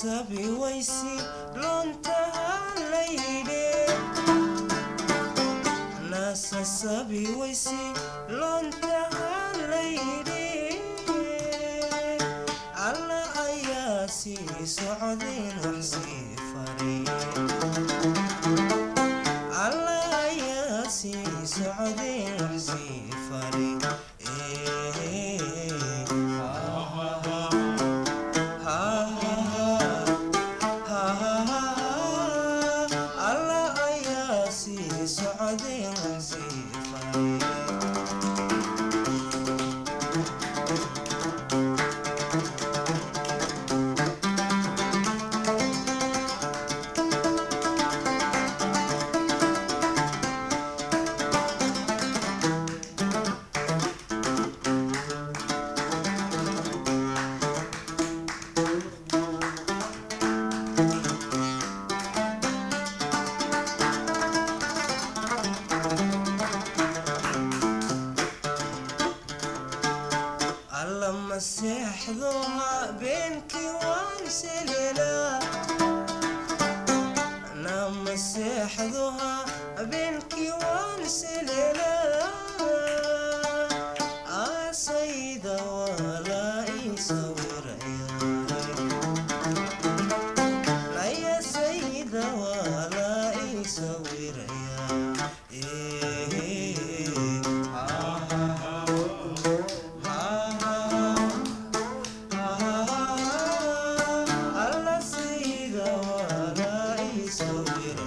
sasabi waysi loontaha layidhe nasasabi waysi loontaha layidhe alla ayaa sii socdeen wax sii fariye alla ayaa sii socdeen wax sii fari alla ayaa sii socdeen wax sii fari alla maseexdo habeenkii waan selelaa na maseexdo habeenkii waan selelaa aasayda walaa ii sawiraya naya sayda walaa ii sawiraya alla sayda walaa ii sawiraya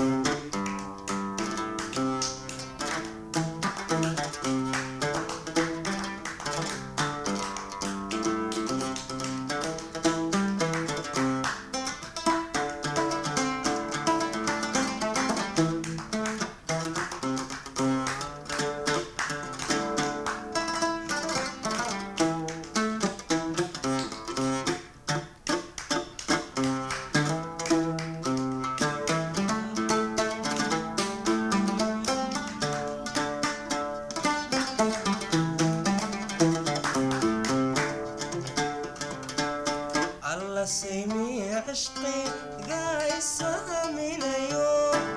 alla saymii cishqigaa isaaminayo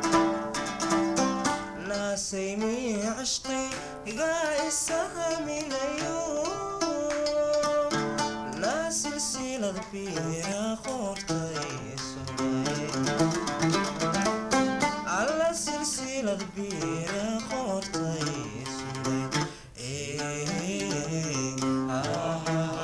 naasaymii cishqigaa isaaminayo naa silsilad biira qoortay sugay alla silsilad biira qoortay sugay Eh, ah,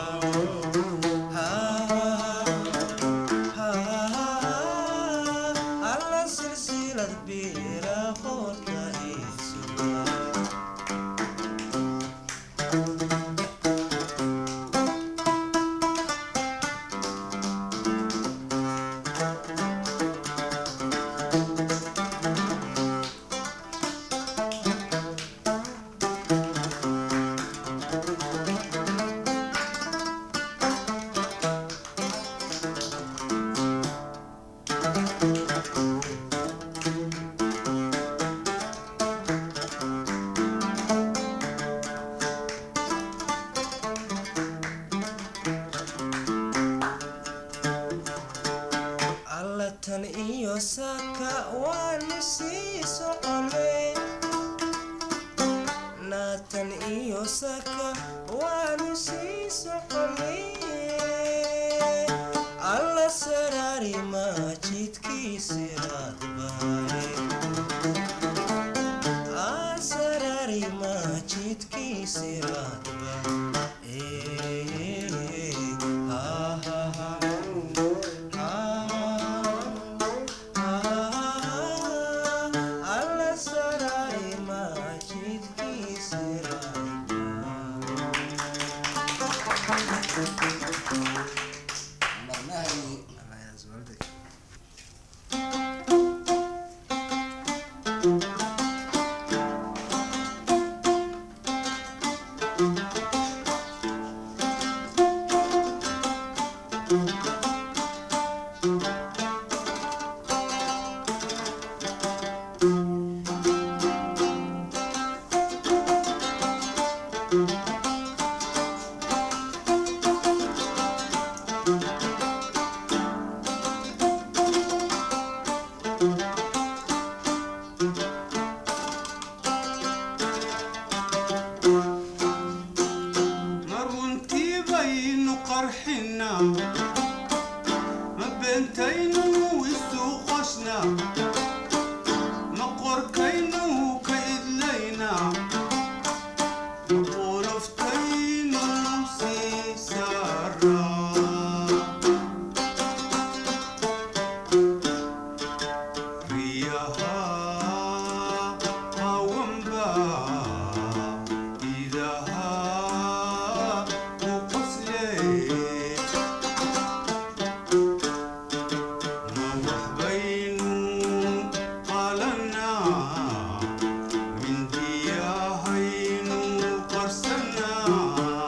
alla silsilad biira qoorta ii sugay alla tan iyo saaka waanu sii soconay naatan iyo saaka waanu sii soconay alla saraari maajidkiisiraad baare saraari maajidkiisiraad alla saraari maajidkiisiraad Thank ma runtii baynu qarxinaa ma beentaynu isu qoshnaa ma qorkaynu ka idlaynaa ma qoloftaynu sii saaraa riyaha hawanba idaha u qosle ma waxbaynu qalanaa mindiyahaynu qarsanaa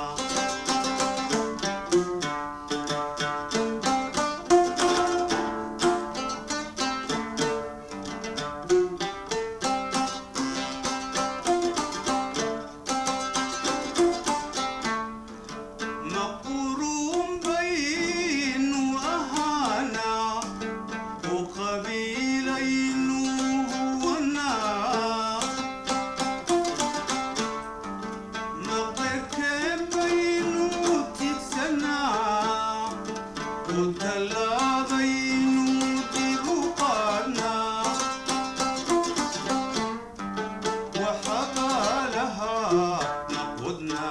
maqurun baynu ahaanaa oo qabiilaynu huwanaa maqerkeen baynu tigsanaa oo tallaadaynu dib u qaadnaa وحقالها نقودنا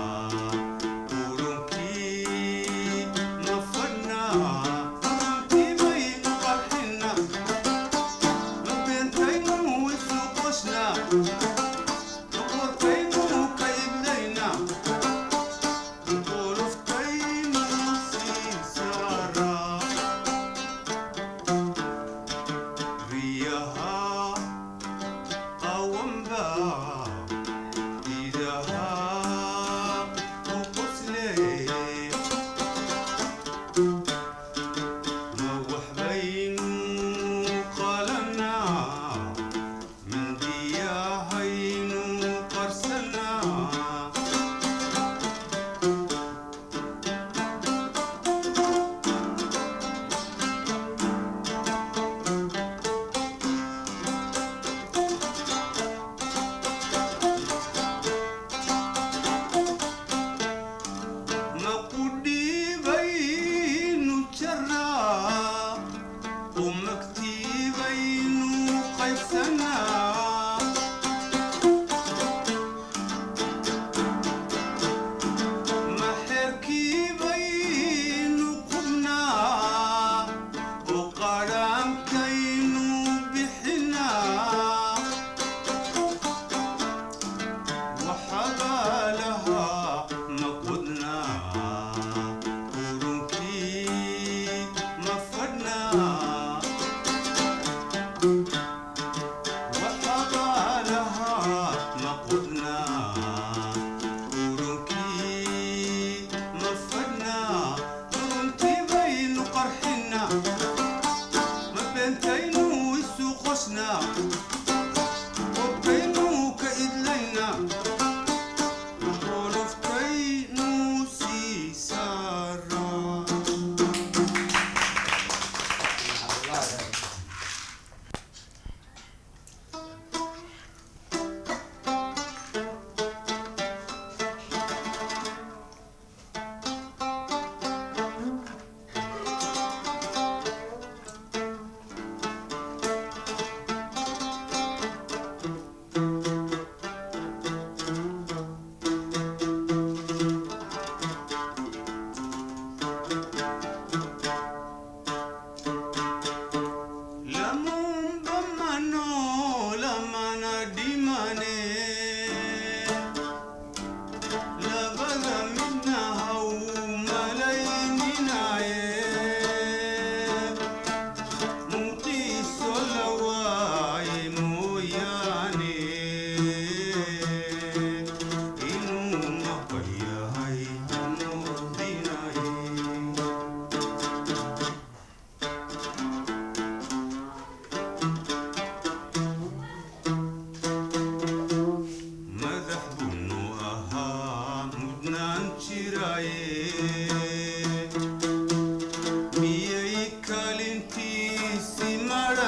ورنكي نفدنا فرنكي بين قرحنا ما بنتين وسوقشنا نقرتين كيبلينا نقولفتين سيسارا رياها قومبا إذاها وقسلي موح بين قالنا من دياهين قرسنا مقودي بين جرا ومكتي بين قيسنا محركي بين قبنا وقرام كينو بحنا وحبالها نقودنا ورنكي مفدنا وحبالها نقودنا ورنكي مفدنا ورنكي بين قرحنا ما بنتين وسوقشنا وبينو كإدلينا ولفتين سيسارا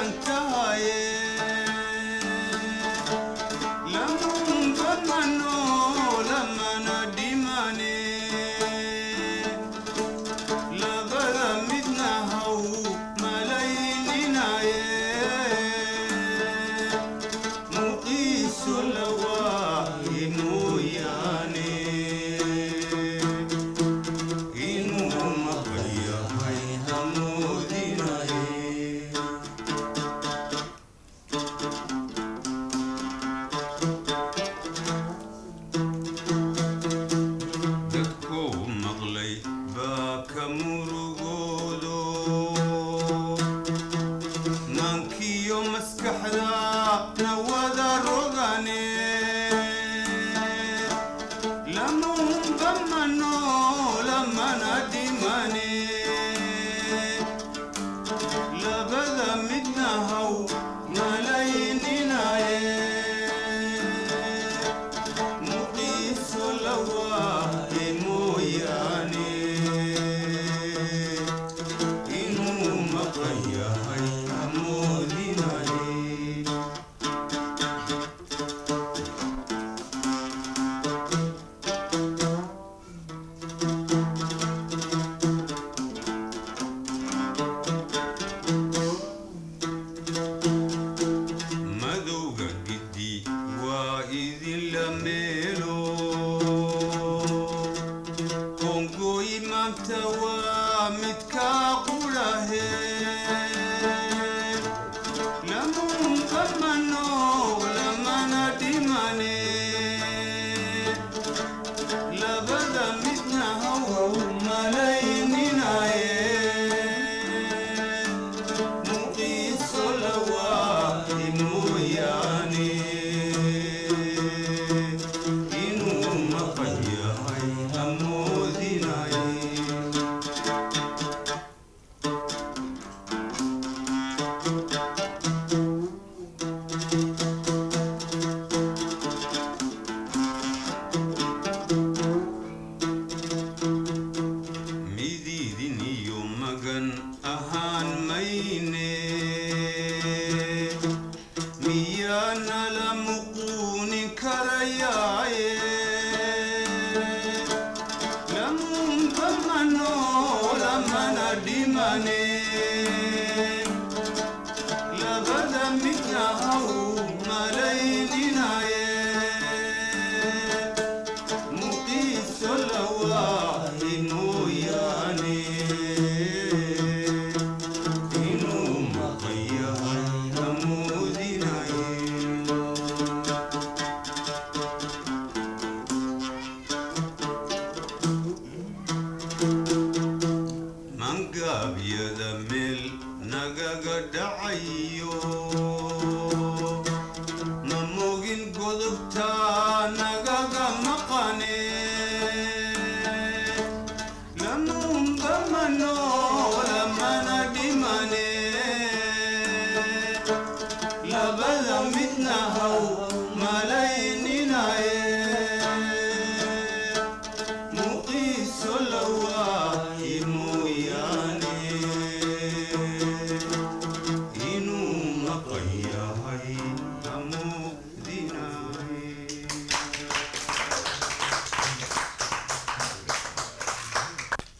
magan tahaye lamunba mano lamana dhimane labada midna haw malayninaye muqiiso lawaaye mooyaane inuu maqan yahay hamoodinaye dadkuu maqlay baa ka murugoodo maankiyo maskaxda na wada rogane lamunba mano lamana dhimane labada midna haw malayninaye muqiiso lawaaye mooyaane inuu maqan yahay hamoodinaye madowga giddi waa idinla meelo qongooyi maanta waa midkaa qulahe lamunka mano lamana dhimane labada midna haw malayninaye muqiiso lawaaye mooyaane inuu maqan yahay hamoodinaye mididin iyo magan ahaan mayne miyaana la muquuni karayaaye lamunba mano lamana dhimane labada midna haw malayninaye muqiiso lawaaye mooyaane inuu maqan yahay hamoodinaye mangaabyada meel nagaga dhacayo